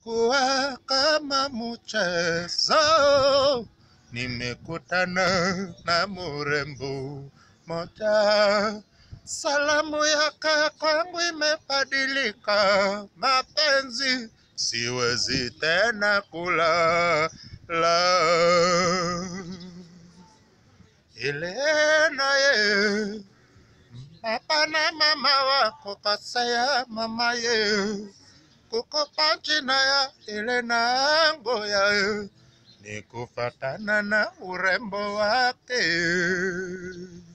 ilikuwa kama mchezo, nimekutana na murembo moja, salamu yake kwangu imebadilika, mapenzi siwezi tena kulala ile naye Papa na mama wako kasaya mama ye kukupa jina ya ile nango ya ni kufatana na urembo wake.